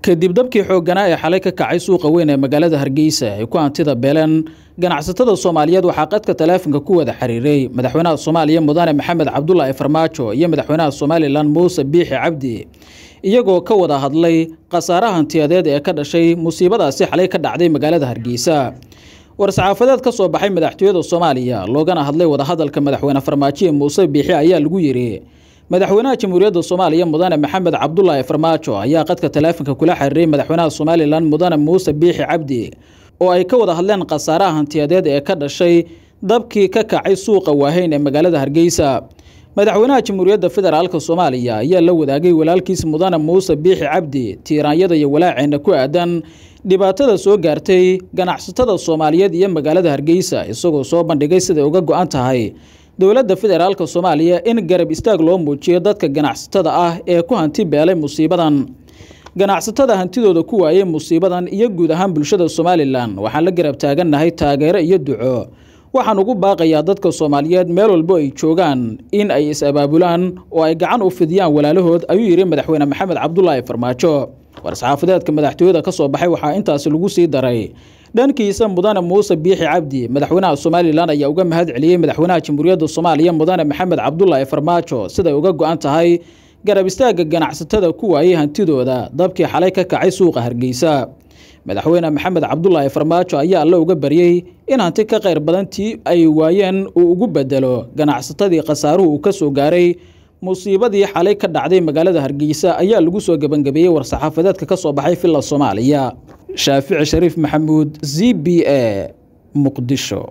kadib dabkii xoogganaa ee xalay ka kacay suuqa weyn ee magaalada hargeysa ay ku hantida beeleen ganacsatada soomaaliyeed waxaa qadka taleefanka ku wada xiriiray madaxweynaha soomaaliya mudane maxamed cabdulaahi farmaajo iyo madaxweynaha somalilan muuse biixi cabdi iyagoo ka wada hadlay khasaaraha hantiyadeed ee ka dhashay musiibadaasi xalay ka dhacday magaalada hargeysa war-saxaafadeed ka soo baxay madaxtooyada soomaaliya loogana hadlay wadahadalka madaxweyne farmaajo ee muuse biixi ayaa lagu yidhi madaxweynaha jamhuuriyadda soomaaliya mudane maxamed cabdulaahi farmaajo ayaa qadka taleefanka kula xiriiray madaxweynaha somalilan mudane muuse biixi cabdi oo ay ka wada hadleen khasaaraha hantiyadeed ee ka dhashay dabkii ka kacay suuqa waaheyn ee magaalada hargeysa madaxweynaha jamhuuriyadda federaalk soomaaliya ayaa la wadaagay walaalkiis mudane muuse biixi cabdi tiiraanyada iyo walaaceena ku aadan dhibaatada soo gaartay ganacsatada soomaaliyeed iyo magaalada hargeysa isagoo soo bandhigay siday uga go-an tahay dowladda federaalk soomaaliya in garab istaag loo muujiyo dadka ganacsatada ah ee ku hanti beelay musiibadan ganacsatada hantidooda ku waayey musiibadan iyo guud ahaan bulshada somalilan waxaan la garab taagannahay taageero iyo duco waxaan ugu baaqayaa dadka soomaaliyeed meel walbo ay joogaan in ay is-abaabulaan oo ay gacan u fidiyaan walaalahood ayuu yidhi madaxweyne maxamed cabdulaahi farmaajo war-saxaafadeedka madaxtooyada ka soo baxay waxaa intaasi lagu sii daray dhankiisa mudane muuse biixi cabdi madaxweynaha somalilan ayaa uga mahad celiyey madaxweynaha jamhuuriyadda soomaaliya mudane maxamed cabdulaahi farmaajo siday uga go-an tahay garab istaagga ganacsatada ku waayey hantidooda dabkii xalay ka kacay suuqa hargeysa madaxweyne maxamed cabdulaahi farmaajo ayaa alle uga baryey in hanti ka qayr badan tii ay waayeen uu ugu bedelo ganacsatadii khasaaruhu uu ka soo gaaray musiibadii xalay ka dhacday magaalada hargeysa ayaa lagu soo gebangabeeyey war-saxaafadeedka ka soo baxay villa soomaaliya shaafici shariif maxamuud z b a muqdisho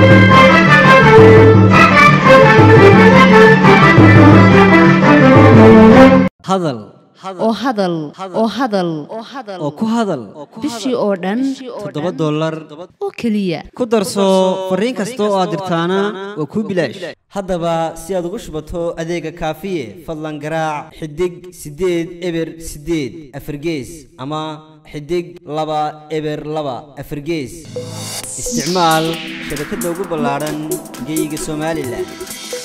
hadal oo hadal oo hadal oo ku hadal bishii oo dhan toddoba dollar oo keliya ku darso fariin kasta oo aad dirtaana waa kuu bilaash haddaba si aad ugu shubato adeega kaafiye fadlan garaac xidig siddeed eber siddeed afargees ama xidig laba eber laba afargees isticmaal shabakadda ugu ballaadhan geyga somalilan